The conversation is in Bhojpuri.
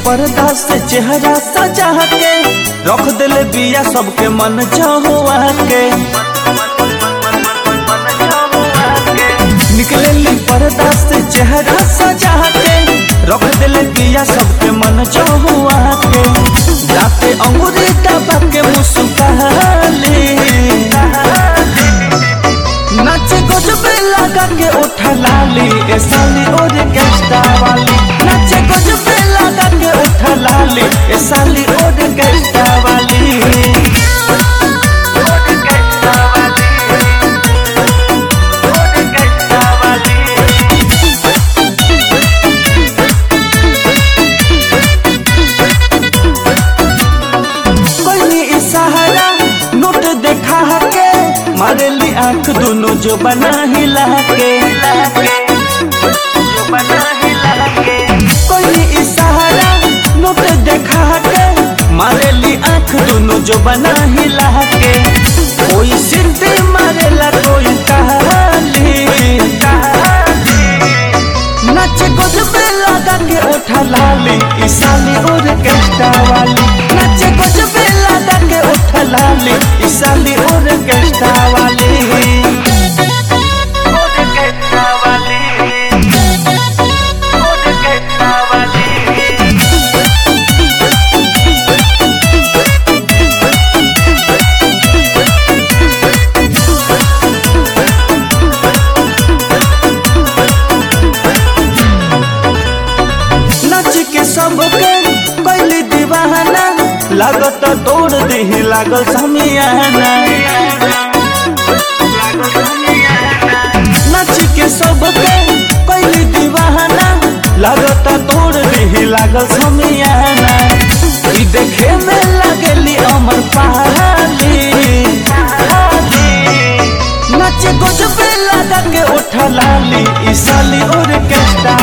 पर्दा से चेहरा सजा के रख दिले बिया सबके मन चाहुआ के निकले पर्दा से चेहरा सजा के रख दिले बिया सबके मन चाहुआ के जाते अंगूरी दबा के मुस्काली नाचे गजबे लगा के उठा लाली ए साली और गेस्टा वाली नाचे गजबे लगा के उठा लाली ए साली और गेस्टा वाली कोई इशारा नोट देखा के मारेली आंख दोनों जो बना हिला के कोई इशारा नोट देखा के मारेली आंख दोनों जो बना हिला के कोई सिद्धि मारेला कोई कहाली नाचे गजबे लगा के उठा लाली ई साली और गेस्टा वाली नाचे गजबे लगा के उठा लाली ई साली और गेस्टा वाली नच के सबके कैली दीवाना लागत तोड़ दही लागल समियाना नच के सबके कैली दीवाना लागत तोड़ दही लागल समियाना ई देखे में लगली अमर पहाड़ी नाचे गजबे लगा के उठा लाली ई साली और केस्टा